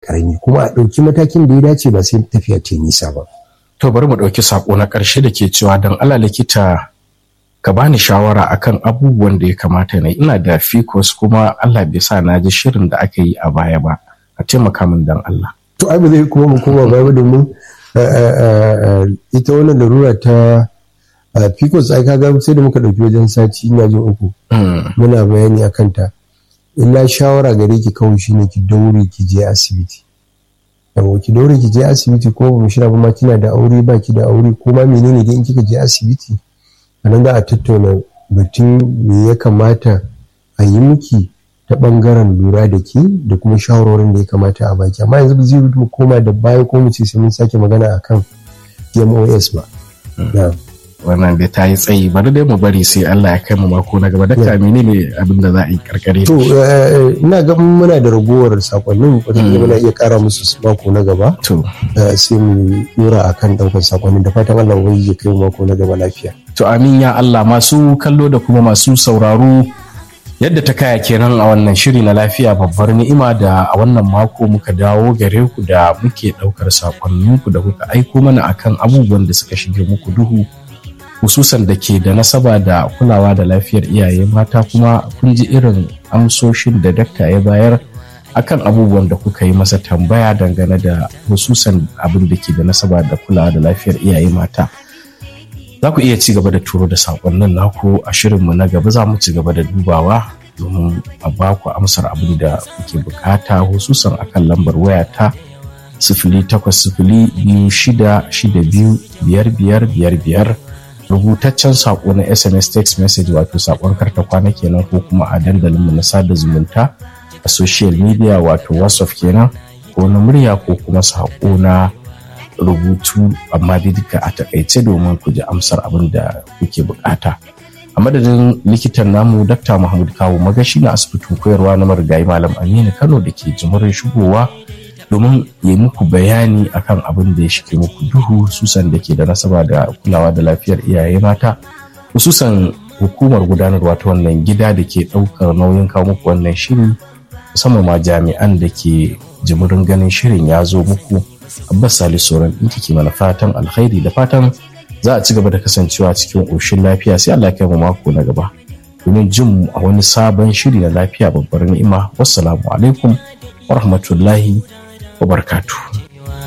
karami kuma a ɗauki matakin da ya dace ba sai tafiya ta nisa ba. To bari mu ɗauki saƙo na ƙarshe da ke cewa don Allah likita ka bani shawara akan abubuwan da ya kamata na ina da fikos kuma Allah bai sa na ji shirin da aka yi a baya ba a taimaka min don Allah. To ai ba zai kuma mu koma baya ba domin ita wannan larura ta fikos ai kaga sai da muka ɗauki wajen sati ina jin uku muna bayani akan ta. illa shawara gare ki kawai shine ki daure ki je asibiti yawo ki daure ki je asibiti ko ba shira ba ma kina da aure ba ki da aure ko ma menene dai in kika je asibiti anan za a tattauna batun me ya kamata a yi miki ta bangaren lura da ke da kuma shawarorin da ya kamata a baki amma yanzu ba zai mu koma da baya ko mu ce sai mun sake magana akan PMOS ba wannan da ta yi tsayi bari dai mu bari sai Allah ya kai mu mako na gaba dakta menene abin da za a yi karkare to ina ga muna da ragowar sakonnin wata muna iya kara musu mako na gaba to sai mu dora akan daukar sakonnin da fatan Allah ubangiji ya kai mu mako na gaba lafiya to amin ya Allah masu kallo da kuma masu sauraro yadda ta kaya kenan a wannan shiri na lafiya babbar ni'ima da a wannan mako muka dawo gare ku da muke daukar sakonninku da kuka aiko mana akan abubuwan da suka shige muku duhu hususan da ke da nasaba da kulawa da lafiyar iyaye mata kuma kun ji irin amsoshin da dakta ya bayar akan abubuwan da kuka yi masa tambaya dangane da hususan abin da ke da nasaba da kulawa da lafiyar iyaye mata za ku iya ci gaba da turo da saƙonnin naku a shirinmu na gaba za mu ci gaba da dubawa domin a ba ku amsar abin da kuke bukata hususan akan lambar waya ta sifili takwas sifili biyu shida shida biyu biyar biyar biyar biyar rubutaccen saƙo na sms text message wato saƙon karta kwana kenan ko kuma a dandalinmu na sada zumunta a social media wato whatsapp kenan ko na murya ko kuma saƙo na rubutu amma dai duka a takaice domin ku ji amsar abin da kuke bukata a madadin likitan namu dr muhammad kawo magashi na asibitin koyarwa na marigayi malam aminu kano da ke jimurin shigowa domin yi muku bayani akan abin da ya shige muku duhu susan da ke da nasaba da kulawa da lafiyar iyaye mata hususan hukumar gudanarwa ta wannan gida da ke ɗaukar nauyin kawo muku wannan shiri musamman ma jami'an da ke jimirin ganin shirin ya zo muku abbas salisu sauran ɗinki ke mana fatan alkhairi da fatan za a ci gaba da kasancewa cikin ƙoshin lafiya sai allah kai mu mako na gaba domin jin mu a wani sabon shiri na lafiya babbar ni'ima wassalamu alaikum wa rahmatullahi wa barakatuh